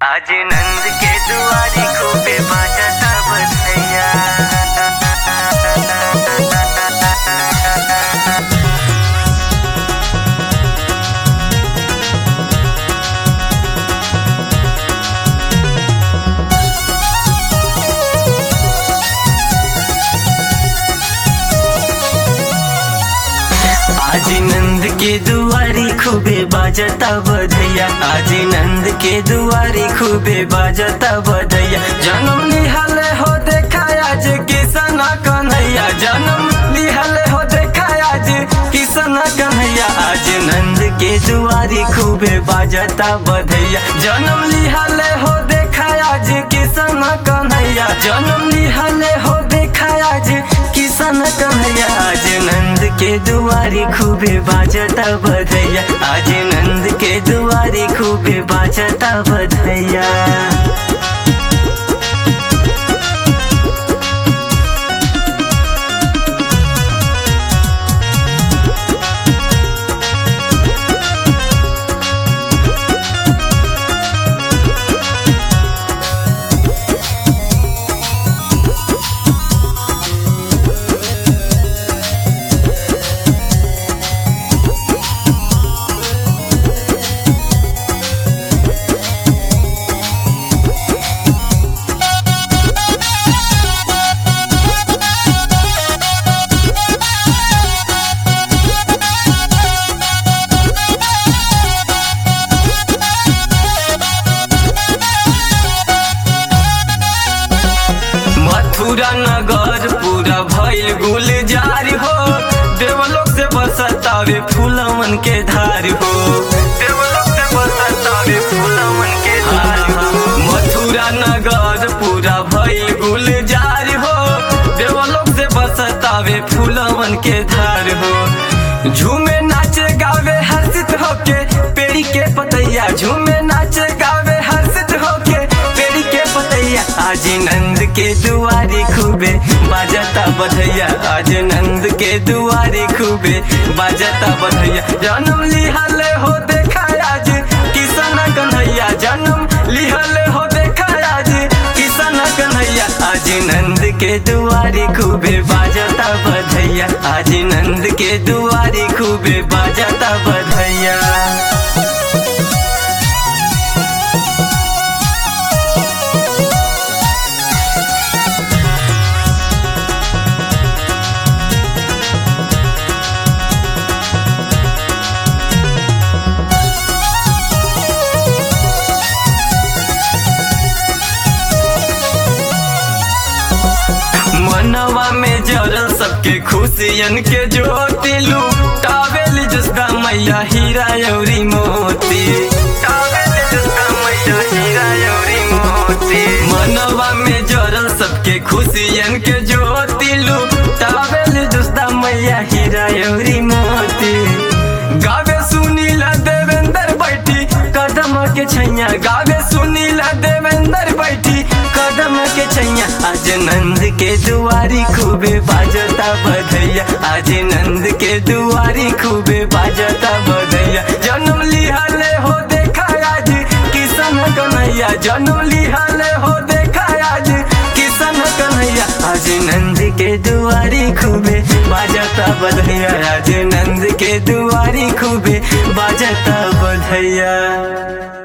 आज नंद के दुआरी खूबे बाजता बधैया आज नंद के दुआरी खूबे बाजता बधैया आज नंद के दुआरी खूबे बाजता बधैया जन्म लिहले हो देखा आज किसन कन्हैया जन्म लिहले हो देखा आज किसन कन्हैया आज नंद के दुआरी खूबे बाजता बधैया जन्म लिहले हो देखा आज किसन कन्हैया जन्म लिहले हो देखा आज किसन कन्हैया आज नंद के दुआरी खूबे बाजता बधैया आज नंद के दुआरी खूबे बाजता बधैया मथुरा नगर पूरा भइल गुलजार हो देवलोक से बरसतावे फूलमन के धार हो देवलोक से बरसतावे फूलमन के धार हो मथुरा नगर पूरा भइल गुलजार हो देवलोक से बरसतावे फूलमन के धार हो झूमे नाचे गावे हर्षित होके पेड़ी के पतैया झूमे नाचे गावे हर्षित होके पेड़ी के पतैया आज नंद के दुआरी खूबे बाजता बधैया आज नंद के दुआरी खूबे बाजता बधैया जन्म लिहले हो देखा आज किसन कन्हैया जन्म लिहले हो देखा आज किसन कन्हैया आज नंद के दुआरी खूबे बाजता बधैया आज नंद के दुआरी खूबे बाजता बधैया मनवा में जरल सबके खुशियन के ज्योति लुटावेल जसदा मैया हीरा यौरी मोती टावेल जसदा मैया हीरा यौरी मोती मनवा में जरल सबके खुशियन के ज्योति लुटावेल जसदा मैया हीरा यौरी मोती गावे सुनीला देवेंद्र बैठी कदम के छैया गावे सुनीला देवेंद्र बैठी कदम के छैया आज नंद के दुआरी खूबे बाजता बधैया आज नंद के दुआरी खूबे बाजता बधैया जन्म लिहले हो देखा आज किसन कन्हैया जन्म लिहले हो देखा आज किसन कन्हैया आज नंद के दुआरी खूबे बाजता बधैया आज नंद के दुआरी खूबे बाजता बधैया